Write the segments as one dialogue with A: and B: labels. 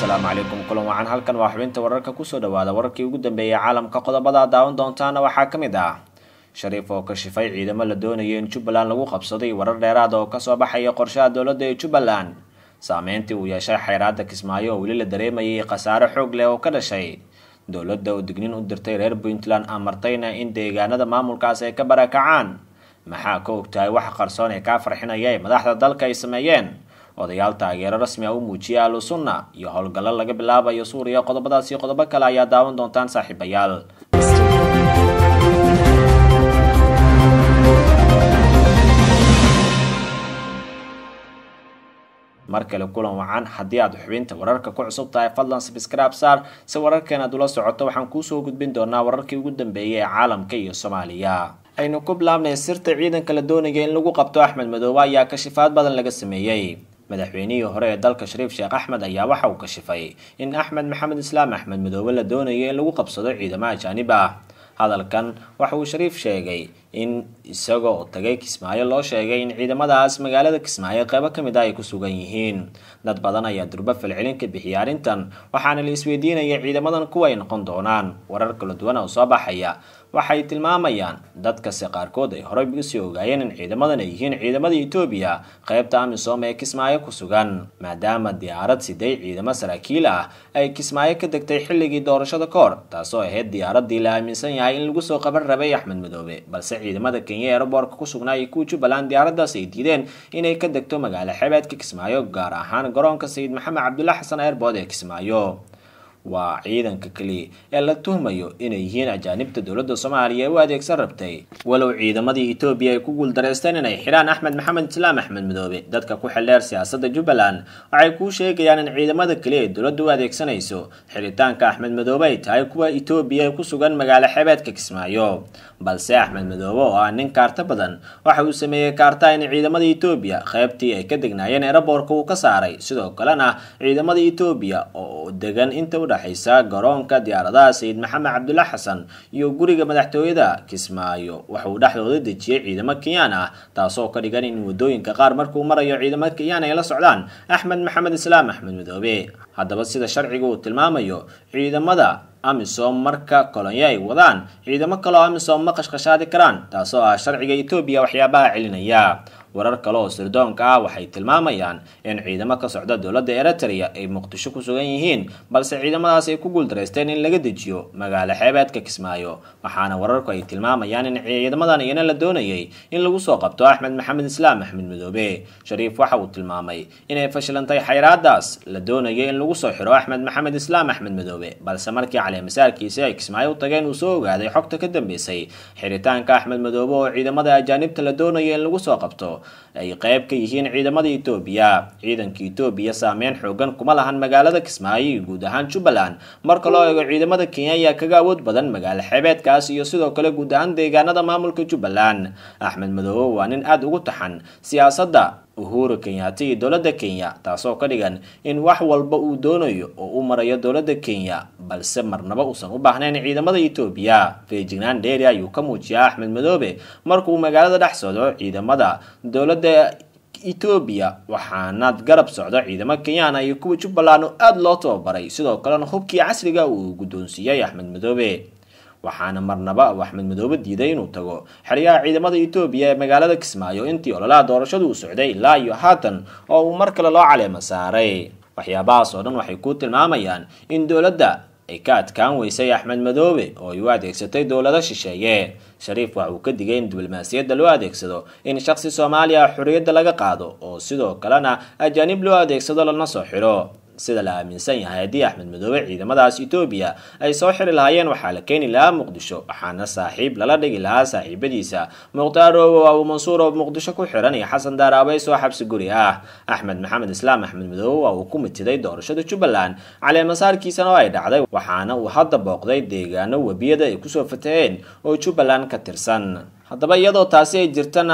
A: asalaamu calaykum kulan wacan halkan waa xubinta wararka kusoo dhawaada wararkii ugu dambeeyay caalamka qodobada daawan doontaana waxaa ka mid ah shariif oo kashifay ciidamo la doonaya in jubbaland lagu qabsaday warar dheeraada oo kasoo baxaya qorshaha dowladda ee jubbaland saameyntii uu yeeshay xayraada kismaayo oo weli la dareemayay khasaare xoog leh oo ka dhashay dowladda oo dignin u dirtay reer puntland amartayna in deegaanada maamulkaas ay ka barakacaan maxaa ka ogtahay wax qarsoon ee kaa farxinaya ee madaxda dalka ay sameeyeen odayaal taageero rasmi ah u muujiyay ahlu sunna iyo howlgallo laga bilaabayo suuriya qodobadaas iyo qodobo kale ayaa daawan doontaan saaxiibayaal mar kale kulan wacan haddii aad xubinta wararka ku cusub tahay fadlan sabscribe saar si wararkeen aad ula socoto waxaan kuusoo gudbin doonaa wararkii ugu dambeeyay ee caalamka iyo soomaaliya aynu ku bilaabnay sirta ciidanka la doonaya in lagu qabto axmed madoobe ayaa kashifaad badan laga sameeyey madaxweynihii hore ee dalka shariif sheekh axmed ayaa waxa uu kashifay in axmed maxamed islaam axmed madoobe la doonaya in lagu qabsado ciidamo ajaanib ah hadalkan waxa uu shariif sheegay in isaga oo tagay kismaayo loo sheegay in ciidamadaas magaalada kismaayo qeybo ka mid ah ay ku sugan yihiin dad badan ayaa durba falcelin ka bixiyay arrintan waxaana la isweydiinaya ciidamadan kuwa ay noqon doonaan warar kala duwan oo soo baxaya waxay tilmaamayaan dadkase qaarkood ay horey usii ogaayeen in ciidamadan ay yihiin ciidamada etoobiya qeybta amisom ee kismaayo ku sugan maadaama diyaarad siday ciidamo saraakiil ah ay kismaayo ka degtay xilligii doorashada ka hor taasoo ahayd diyaaradii la aaminsan yahay in lagu soo qaban rabay axmed madoobe balse ciidamada kenya ee aeroboortka ku sugnaa iyo kuwa jubbaland diyaaradaas ay diideen inay ka degto magaalo xebeedka kismaayo gaar ahaan garoonka sayid maxamed cabdulla xasan airbood ee kismaayo waa ciidanka keliya ee la tuhmayo inay yihiin ajaanibta dowladda soomaaliya ee u adeegsan rabtay walow ciidamadii etoobiya ay ku guuldareysteen inay xidhaan axmed maxamed islaam axmed madoobe dadka ku xildheer siyaasadda jubbaland waxay kuu sheegayaan in ciidamada keliya ee dowladda u adeegsanayso xiritaanka axmed madoobe ay tahay kuwa etoobiya ee ku sugan magaalo xebeedka kismaayo balse axmed madoobe oo ah nin kaarta badan waxa uu sameeyey kaarta in ciidamada etoobiya qeybtii ay ka degnaayeen eeraboorka uu ka saaray sidoo kalena ciidamada etoobiya oo degan inta u dhexaysa garoonka diyaaradaha sayid maxamed cabdulla xasan iyo guriga madaxtooyada kismaayo waxa uu dhexdooda dejiyey ciidamo kenyaan ah taasoo ka dhigan in wadooyinka qaar markuu marayo ciidamo kenyaan ay la socdaan axmed maxamed islaam axmed madoobe haddaba sida sharciga uu tilmaamayo ciidamada amisom marka kolonyo ay wadaan ciidamo kaleoo amisom ma qashqashaadi karaan taasoo ah sharciga etoobiya waxyaabaha celinaya warar kale oo sirdoonka ah waxay tilmaamayaan in ciidamo ka socda dowladda eritrea ay muqdisho ku sugan yihiin balse ciidamadaas ay ku guuldareysteen in laga dejiyo magaalo xeebeedka kismaayo waxaana wararku ay tilmaamayaan in ciidamadan iyana la doonayay in lagu soo qabto axmed maxamed islaam axmed madoobe shariif waxa uu tilmaamay inay fashilantay xayraadaas la doonayay in lagu soo xiro axmed maxamed islaam axmed madoobe balse markii caleemasaarkiisi ay kismaayo u tageen uu soo ogaaday xogta ka dambeysay xiritaanka axmed madoobe oo ciidamada ajaanibta la doonaya in lagu soo qabto ay qeyb ka yihiin ciidamada etoobiya ciidanka etoobiya saameyn xoogan kuma lahan magaalada kismaayo iyo guud ahaan jubbaland marka loo eego ciidamada kenya ayaa kaga awood badan magaalo xeebeedkaas iyo sidoo kale guud ahaan deegaanada maamulka jubbaland axmed madoobe waa nin aada ugu taxan siyaasadda uhuru kenyaati iyo dowladda kenya taasoo ka dhigan in wax walba uu doonayo oo u marayo dowladda kenya balse marnaba uusan u baahnayn ciidamada etoobiya feejignaan dheeri ayuu ka muujiyaa axmed madoobe markuu magaalada dhex socdo ciidamada dowladda etoobiya waxaana garab socda ciidamo kenyaana iyo kuwa jubbaland oo aada loo tababaray sidoo kalena hubkii casriga uu guddoonsiiyey axmed madoobe waxaana marnaba uu axmed madoobe diiday inuu tago xeryaha ciidamada etoobiya ee magaalada kismaayo intii ololaha doorashadu uu socday ilaa iyo haatan oo uu mar kale loo caleemo saaray waxyaabahaas oo dhan waxay ku tilmaamayaan in dowladda ay ka adkaan weysay axmed madoobe oo ay u adeegsatay dowlado shisheeye shariif waxa uu ka digay in diblomaasiyadda loo adeegsado in shaqsi soomaaliya xorriyadda laga qaado oo sidoo kalena ajaanib loo adeegsado lana soo xiro sida la aaminsan yahay haddii axmed madoobe ciidamadaas etoobiya ay soo xiri lahaayeen waxaa la keeni lahaa muqdisho waxaana saaxiib lala dhigi lahaa saaxiibadiisa mukhtaar oowow abu mansuur oo muqdisho ku xiran iyo xasan daaraabay soo xabsi guri ah axmed maxamed islaam axmed madoobe waa uu ku mitiday doorashada jubbaland caleemasaarkiisana oo ay dhacday waxaana uu hadda booqday deegaano webiyada ay kusoo fataheen oo jubbaland ka tirsan haddaba iyadoo taasi ay jirtana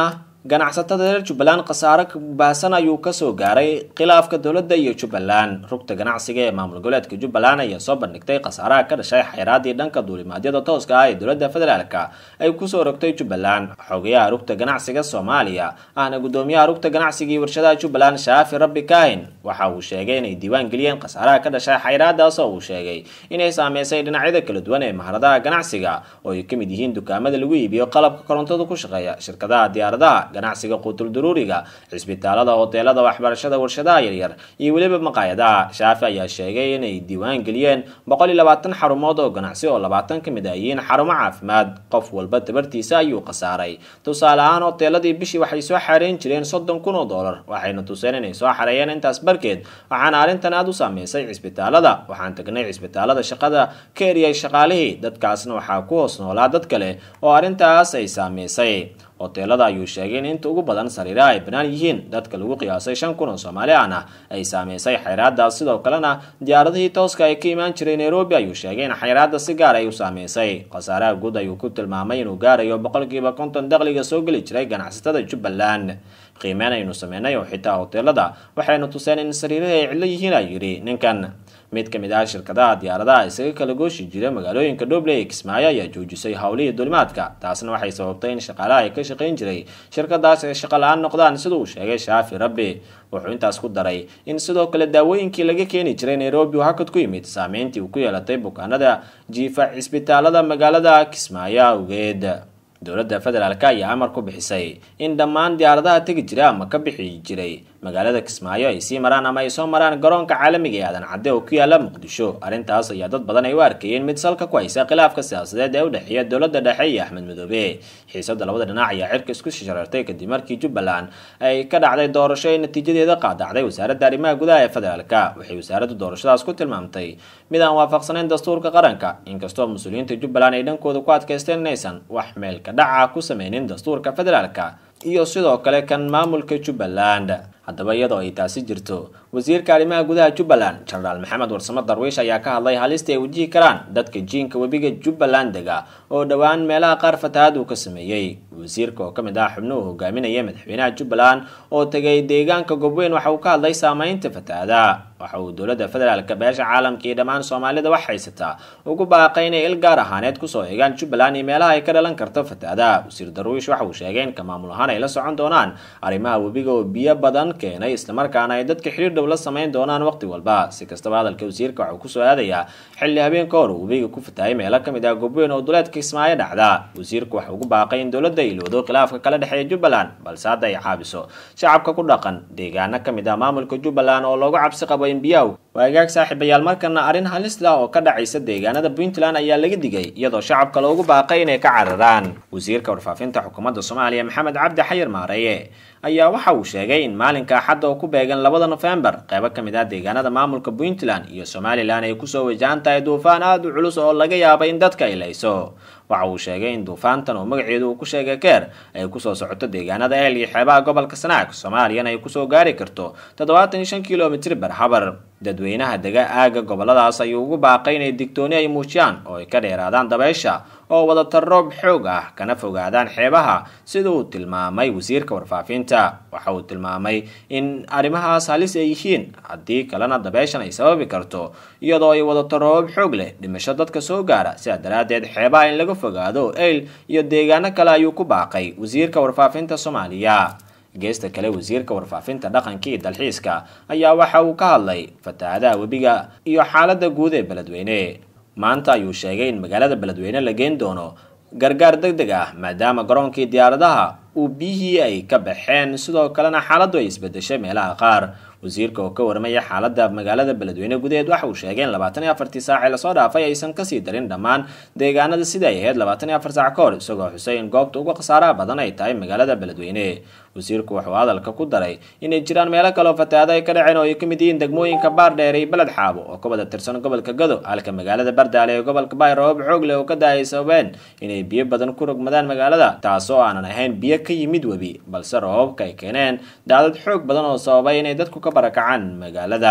A: ganacsatada reer jubbaland khasaare baahsan ayuu kasoo gaaray khilaafka dowladda iyo jubbaland rugta ganacsiga ee maamul goboleedka jubbaland ayaa soo bandhigtay khasaaraha ka dhashay xayraadii dhanka duulimaadyada tooska ah ee dowladda federaalka ay kusoo rogtay jubbaland xogayaha rugta ganacsiga soomaaliya ahna gudoomiyaha rugta ganacsiga iyo warshadaha jubbaland shaafi rabbi kaahin waxa uu sheegay inay diiwaan geliyeen khasaaraha ka dhashay xayraadaas oo uu sheegay inay saameysay dhinacyada kala duwan ee maharadaha ganacsiga oo ay ka mid yihiin dukaamada lagu iibiyo qalabka korontada ku shaqeeya shirkadaha diyaaradaha ganacsiga quutul duruuriga cisbitaalada hoteelada waxbarashada warshadaha yaryar iyo weliba maqaayadaha shaafi ayaa sheegay inay diiwaan geliyeen boqol iyo labaatan xarumood oo ganacsi oo labaatan ka mid ah yihiin xarumo caafimaad qof walba tabartiisa ayuu khasaaray tusaale ahaan hoteeladii bishii waxay soo xareyn jireen soddon kun oo dollar waxayna tuseen inay soo xareeyeen intaas barkeed waxaana arrintan aada u saameysay cisbitaalada waxaan tagnay cisbitaalada shaqada ka eriyay shaqaalihii dadkaasna waxaa ku hoos noolaa dad kale oo arrintaas ay saameysay hoteelada ayuu sheegay in inta ugu badan sariiraha ay banaan yihiin dadka lagu qiyaasay shan kun oo soomaali ahna ay saameysay xayraadaas sidoo kalena diyaaradihii tooska ay ka imaan jiray nairobi ayuu sheegay in xayraada si gaar ay u saameysay khasaaraha guud ayuu ku tilmaamay inuu gaarayo boqolkiiba konton dakhliga soo geli jiray ganacsatada jubbaland qiimeyn aynu sameynay oo xitaa hoteelada waxaynu tuseen in sariirahi ay cidlo yihiin ay yidhi ninkan mid ka mid ah shirkadaha diyaaradaha isaga kala gooshi jira magaalooyinka dhobley ee kismaayo ayaa joojisay howlihii dulimaadka taasna waxay sababtay in shaqaalaha ay ka shaqayn jiray shirkadaas ay shaqo la-aan noqdaan sida uu sheegay shaafi rabbi wuxuu intaas ku daray in sidoo kale daawooyinkii laga keeni jiray nairobi uu hakad ku yimid saameyntii uu ku yeelatay bukaanada jiifa cisbitaalada magaalada kismaayo awgeed dowladda federaalk ayaa amar ku bixisay in dhammaan diyaaradaha tegi jira ama ka bixi jiray magaalada kismaayo ay sii maraan ama ay soo maraan garoonka caalamiga ee aadan cadde oo ku yaala muqdisho arrintaas ayaa dad badan ay u arkayeen mid salka ku haysa khilaafka siyaasadeed ee u dhexeeya dowladda dhexe iyo axmed madoobe xiisada labada dhinac ayaa cirka isku sharartay kadib markii jubbaland ay ka dhacday doorasho ay natiijadeeda qaadacday wasaaradda arrimaha gudaha ee federaalka waxay wasaaraddu doorashadaas ku tilmaamtay mid aan waafaqsanayn dastuurka qaranka inkastoo mas-uuliyiinta jubbaland ay dhankooda ku adkaysteen inaysan wax meelka dhaca ku sameynin dastuurka federaalka iyo sidoo kale kan maamulka jubbaland haddaba iyadoo ay taasi jirto wasiirka arrimaha gudaha jubbaland jenaraal maxamed warsamo darwiish ayaa ka hadlay halista ay wajihi karaan dadka jiinka webiga jubbaland dega oo dhowaan meelaha qaar fatahaad uu ka sameeyey wasiirka oo ka mid ah xubnuhu hogaaminaya madaxweynaha jubbaland oo tegay deegaanka gobweyn waxa uu ka hadlay saameynta fatahaada waxa uu dowladda federaalka beesha caalamka iyo dhammaan soomaalida wax haysataa ugu baaqay inay il gaar ahaaneed kusoo eegaan jubbaland iyo meelaha ay ka dhalan karto fatahaada wasiir darwiish waxa uu sheegay in ka maamul ahaan ay la socon doonaan arrimaha webiga oo biyo badan keenay islamarkaana ay dadka xiriir dhow la samayn doonaan waqti walba si kastaba hadalka wasiirka waxa uu kusoo aadayaa xilli habeen ka hor uu webiga ku fatahay meelo ka mid ah gobweyn oo duleedka kismaayo dhacda wasiirku waxa ugu baaqay in dowladda ay ilowdo khilaafka kala dhexeeya jubbaland balse hadda ay caabiso shacabka ku dhaqan deegaano ka mid ah maamulka jubbaland oo loogu cabsi qabo in biyaha waagaag saaxiibayaal markana arrin halis lah oo ka dhacaysa deegaanada puntland ayaa laga digay iyadoo shacabka loogu baaqay inay ka cararaan wasiirka warfaafinta xukuumadda soomaaliya maxamed cabdi xayir maareye ayaa waxa uu sheegay in maalinka axadda oo ku beegan labada nofembar qeybo ka mid ah deegaanada maamulka puntland iyo somalilan ay kusoo wajahan tahay duufaan aada u culus oo laga yaabay in dadka ay layso waxa uu sheegay in duufaantan oo magaceedu uu ku sheegay keer ay kusoo socoto deegaanada eel iyo xeebaha gobolka sanaag soomaaliyana ay kusoo gaari karto toddobaatan iyo shan kilomitr barhabar dadweynaha dega aaga goboladaas ayuu ugu baaqay inay digtooni ay muujiyaan oo ay ka dheeraadaan dabeysha oo wadata roob xoog ah kana fogaadaan xeebaha sida uu tilmaamay wasiirka warfaafinta waxa uu tilmaamay in arrimahaas halis ay yihiin haddii kalena dabeyshan ay sababi karto iyadoo ay wadato roobab xoog leh dhimasho dadka soo gaara sidaa daraaddeed xeebaha in laga fogaado eyl iyo deegaano kale ayuu ku baaqay wasiirka warfaafinta soomaaliya geesta kale wasiirka warfaafinta dhaqanka iyo dalxiiska ayaa waxa uu ka hadlay fatahaadaha webiga iyo xaaladda guud ee beledweyne maanta ayuu sheegay in magaalada beledweyne la geen doono gargaar deg deg ah maadaama garoonkii diyaaradaha uu biyihii ay ka baxeen sidoo kalena xaaladdu ay isbedeshay meelaha qaar wasiirka oo ka warmaya xaaladda magaalada beledweyne gudaheed waxa uu sheegay in labaatan iyo afartii saacee lasoo dhaafay aysan kasii darin dhammaan deegaanada sida ay ahayd labaatan iyo afar saac ka hor isagoo xusay in goobta uga khasaaraha badan ay tahay magaalada beledweyne wasiirku wuxuu hadalka ku daray inay jiraan meelo kaleoo fatahaado ay ka dhaceen oo ay ka mid yihiin degmooyinka baardheer iyo beled xaabo oo ka wada tirsan gobolka gado halka magaalada bardaale ee gobolka baay roobab xoog leh oo ka da-ay sababeen inay biyo badan ku rogmadaan magaalada taasoo aanan ahayn biyo ka yimid webi balse roobabka ay keeneen daadad xoog badan oo sababay inay dadku ka barakacaan magaalada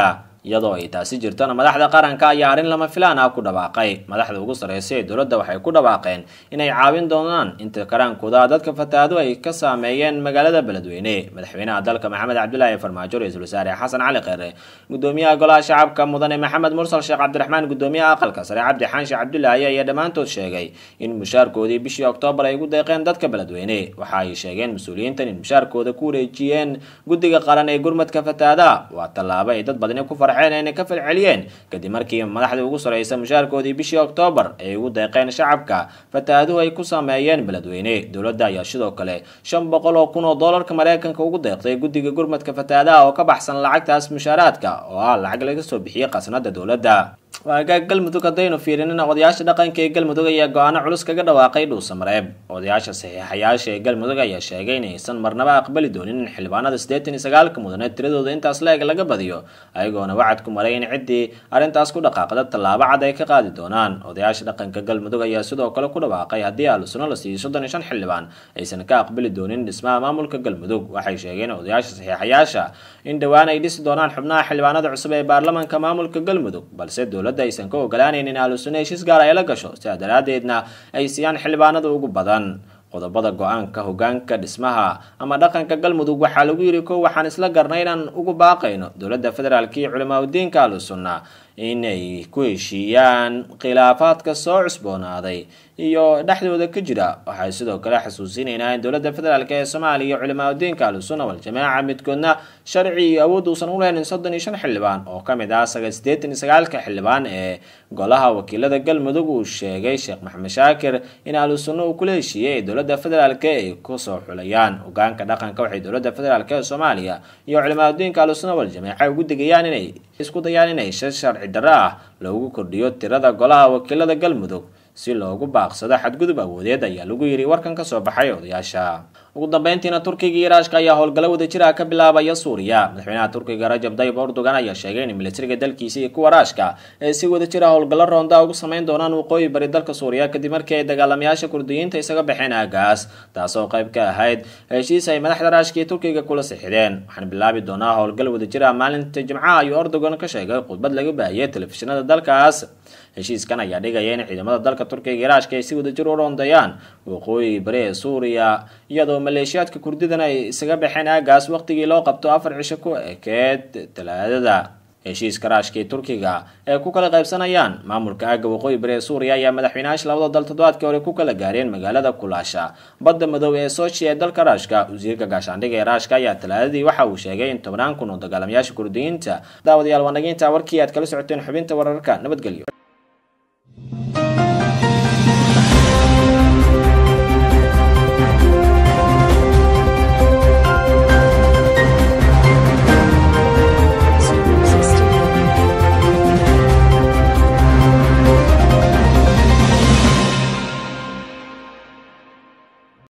A: iyadoo ay taasi jirtona madaxda qaranka ayaa arrin lama filaan ah ku dhawaaqay madaxda ugu sarreysa ee dowladda waxay ku dhawaaqeen inay caawin doonaan inta karaankooda dadka fatahaadu ay ka saameeyeen magaalada beledweyne madaxweynaha dalka maxamed cabdulaahi farmaajo ra-iisul wasaare xasan cali kheyre gudoomiyaha golaha shacabka mudane maxamed mursal sheekh cabdiraxmaan gudoomiyaha aqalka sare cabdi xaanshe cabdulaahi ayaa dhammaantood sheegay in mushaarkoodii bishii oktoobar ay ugu deeqeen dadka beledweyne waxa ay sheegeen mas-uuliyiintan in mushaarkooda ku wareejiyeen guddiga qaran ee gurmadka fatahaada waa tallaabo ay dad badani ku farxeen ayna ka falceliyeen kadib markii madaxda ugu sarreysa mushaarkoodii bishii oktoobar ay ugu deeqeen shacabka fatahaaduhu ay ku saameeyeen beledweyne dowladda ayaa sidoo kale shan boqol oo kun oo doolarka mareykanka ugu deeqday guddiga gurmadka fatahaadaha oo ka baxsan lacagtaas mushaaraadka oo ah lacag laga soo bixiyey qasnada dowladda waagaag galmudug haddaynu fiirinina odayaasha dhaqanka ee galmudug ayaa go-aano culus kaga dhawaaqay dhuusamareeb odayaasha saxiixayaasha ee galmudug ayaa sheegay inaysan marnaba aqbali doonin in xildhibaanada siddeetan iyo sagaalka mudane tiradooda intaas la-eg laga badiyo ayagoona wacad ku maray in ciddii arrintaas ku dhaqaaqda tallaabo cad ay ka qaadi doonaan odayaasha dhaqanka galmudug ayaa sidoo kale ku dhawaaqay haddii aalusuno la siiyo soddon iyo shan xildhibaan aysan ka aqbali doonin dhismaha maamulka galmudug waxay sheegeen odayaasha saxiixayaasha in dhowaan ay dhisi doonaan xubnaha xildhibaanada cusub ee baarlamaanka maamulka galmudug balse dowladda aysan ka ogolaanayn in aalusune heshiis gaar ay la gasho sidaa daraaddeedna ay siiyaan xildhibaanada ugu badan qodobada go-aanka hogaanka dhismaha ama dhaqanka galmudug waxaa lagu yidhi kow waxaan isla garnay inaan ugu baaqayno dowladda federaalk iyo culimaa udiinka ahlusunna inay ku heshiiyaan khilaafaadka soo cusboonaaday iyo dhexdooda ka jira waxay sidoo kale xasuusinaynaa in dowladda federaalk ee soomaaliya iyo culimaa udiinka ahlusunna waljamaaca midkoodna sharci iyo awood uusan u lehnin soddon iyo shan xildhibaan oo ka mid ah siddeetan iyo sagaalka xildhibaan ee golaha wakiilada galmudug uu sheegay sheekh maxamed shaakir in ahlusunna uu kula heshiiyey ee dowladda federaalk ay kusoo xulayaan hogaanka dhaqanka waxay dowladda federaalk ee soomaaliya iyo culimaa udiinka ahlusunna waljamaaca ugu digayaan inay isku dayaan inay shi sharci darro ah loogu kordhiyo tirada golaha wakiilada galmudug si loogu baaqsado xadgudub awoodeed ayaa lagu yidhi warkan ka soo baxay odayaasha ugu dambeyntiina turkiga iyo raashka ayaa howlgallo wadajira ka bilaabaya suuriya madaxweynaha turkiga rajab dayib erdogan ayaa sheegay in militariga dalkiisa iyo kuwa raashka ee si wadajira howlgallo roonda ugu sameyn doonaan waqooyi bari dalka suuriya kadib markii ay dagaalamayaasha kurdiyiinta isaga baxeen aagaas taasoo qayb ka ahayd heshiis ay madaxda raashka iyo turkiga kula sixideen waxaan bilaabi doonaa howlgal wadajira maalinta jimcaha ayuu erdogan ka sheegay khudbad laga baahiyey telefishinada dalkaas heshiiskan ayaa dhigaya in ciidamada dalka turkiga iyo raashka ay si wadajir u roondayaan waqooyi bari ee suuriya iyadoo maleeshiyaadka kurdidana ay isaga baxeen aagaas waqtigii loo qabto afar cisho ku ekeed talaadada heshiiska raashka iyo turkiga ee ku kala qaybsanayaan maamulka aagga waqooyi bari ee suuriya ayaa madaxweynayaasha labada dal toddobaadkii hore ku kala gaareen magaalada kulaasha badda madoobe ee sochi ee dalka raashka wasiirka gaashaandhiga ee raashka ayaa talaadadii waxa uu sheegay in tobnaan kun oo dagaalamayaasha kurdiyiinta daawadayaal wanaginta warkii aad kala socoteen xubinta wararka nabadgelyo